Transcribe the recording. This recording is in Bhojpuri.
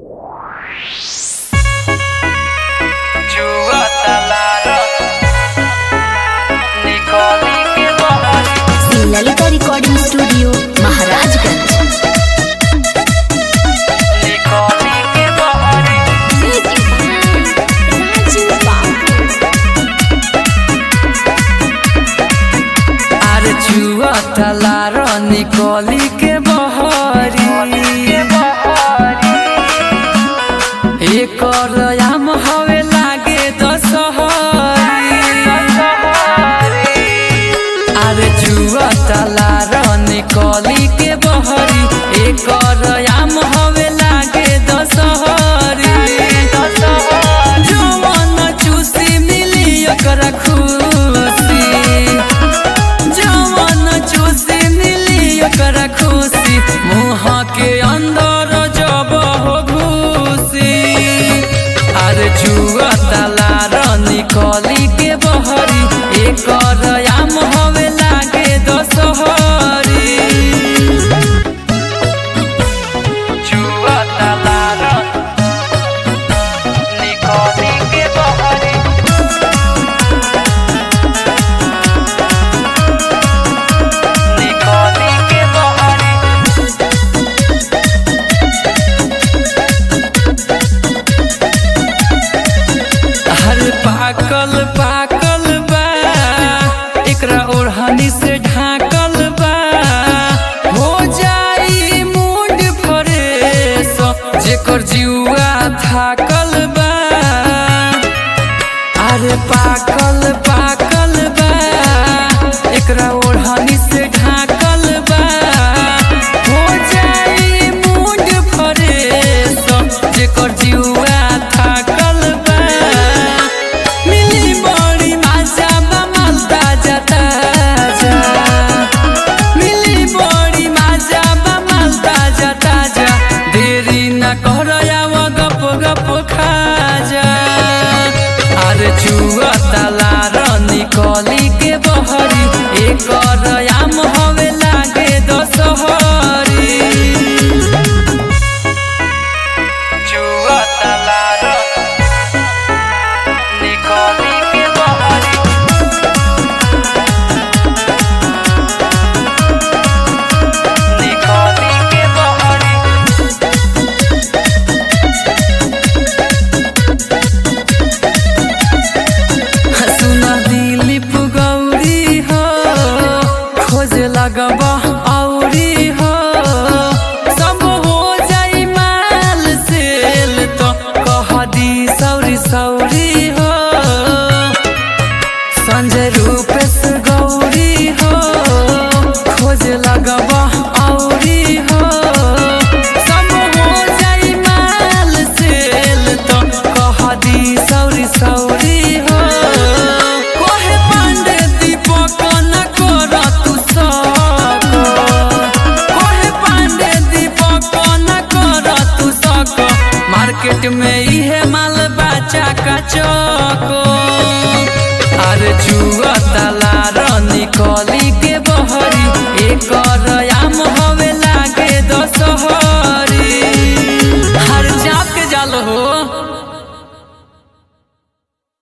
ललिता रिकॉर्डिंग स्टूडियो महाराजगंज आर जुआ तलार निकली के बहरी एकर आम हवे लागे दशहरी आर जुआ तलार निकली के बहरी एकर आम हवे लागे दशहरी जवन चूसी मिली ओकरा खुशी जवन चूसी मिली ओकरा खुशी मुँह के अंदर जब हो घुसी अरे जुआ तलार निकली के बहरी एकर आम हवे लागे दशहरी जुआ तलार निकली के बहरी निकली के बहरी हर पाकल पाकल बा एकरा ओढ़नी से ढाकल बा हो जाई मूड फ्रेश जेकर जुआ थाकल बा अरे पाकल पाकल बा एकरा ओढ़नी से ढाकल बा हो जाई मूड फ्रेश जेकर जुआ थाकल बा मिली बड़ी मजा बा माल ताजा ताजा मिली बड़ी मजा बा माल ताजा ताजा देरी न कर आव गप गप खा जा अरे जुआ तलार निकली